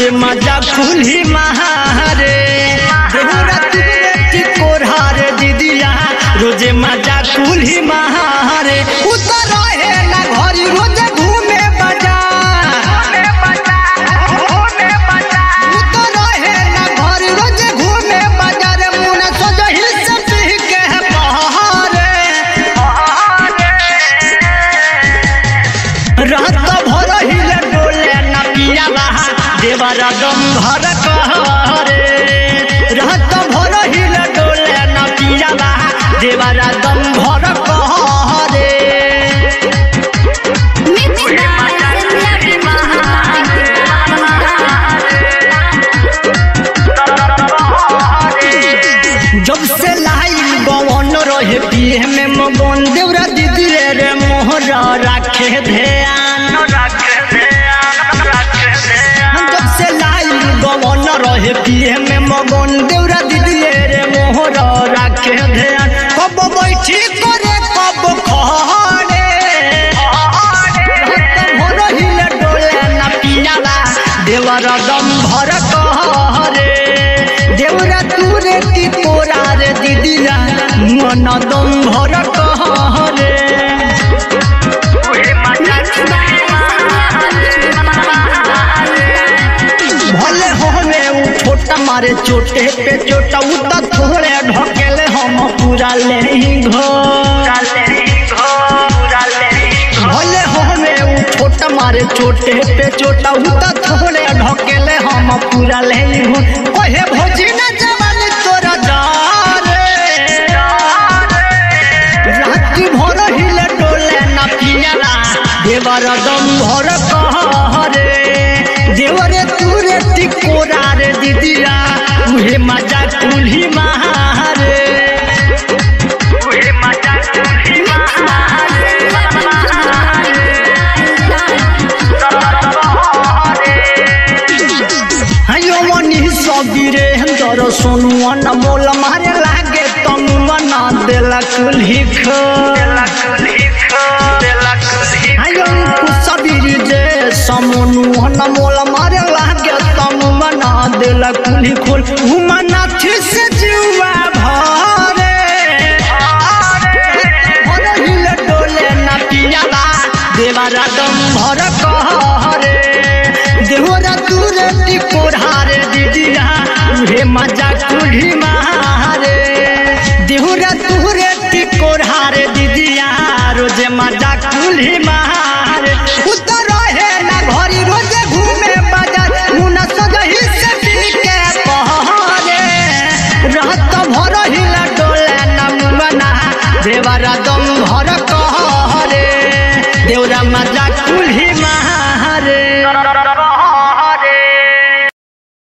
रोजे मजा कुल्ही महारे देहुरा तुरे कोरहारे दीदिया रोजे मजा कुल्ही महारे उतर रहे ना घरी रोजे घूमे बाजार उतर रहे ना घरी रोजे घूमे बाजार मुना सजही से पी के पहारे रात भर हिले डोले न पिया बहा देवरा दम भर कहरे रात भर हिले डोले न पिया बहा देवरा दम भर कहरे जब से लाइल गवन रहे पिए में मगन देवरा दीदी रे रे मोहरा राखे ध्यान जब से लाइल गवन रहे पिए में मगन देवरा दीदी रे रे मोहरा राखे ध्यान कब बैठी करे कब खड़े भर हिले डोले ना पियाला देवरा दम भर कहरे देवरा तूरे की तोरा रे दीदिया मन दम भर कहरे भले होने उ छोटा मारे चोटे पे चोटा उ त थोड़े ढकेले हम पूरा ले घो भले होने उ छोटा मारे चोटे पे चोटा उ त थोड़े ढकेले हम पूरा ले घो ओहे भोजी न जवानी तोरा जारे राती भर हिले डोले न पियाला देवर दम भर कहरे देवरे तूरे तिकोरा रे दीदिया उहे मजा कुल्ही महारे हयो मनी सबीरे दर सोनुआ न मोल मारे लागे तम मना देला कुल्ही खो हयो सबीरी जे समनु न मोल मारे लागे तम मना देला कुल्ही खोल घुमना थी से जुआ भरे भर हिले डोले न पियाला देवरा दम भर कहरे देवरा दूरे टिकोरारे दीदिया उहे मजा कुल्ही मारे देवरा दूरे टिकोरारे दीदिया रोजे मजा कुल्ही मारे उतर रहे ना घरी रोजे घूमे बाजार मुना सजही से पी के पहरे रात भर हिला डोले न मुना देवरा दम भर कहरे देवरा मजा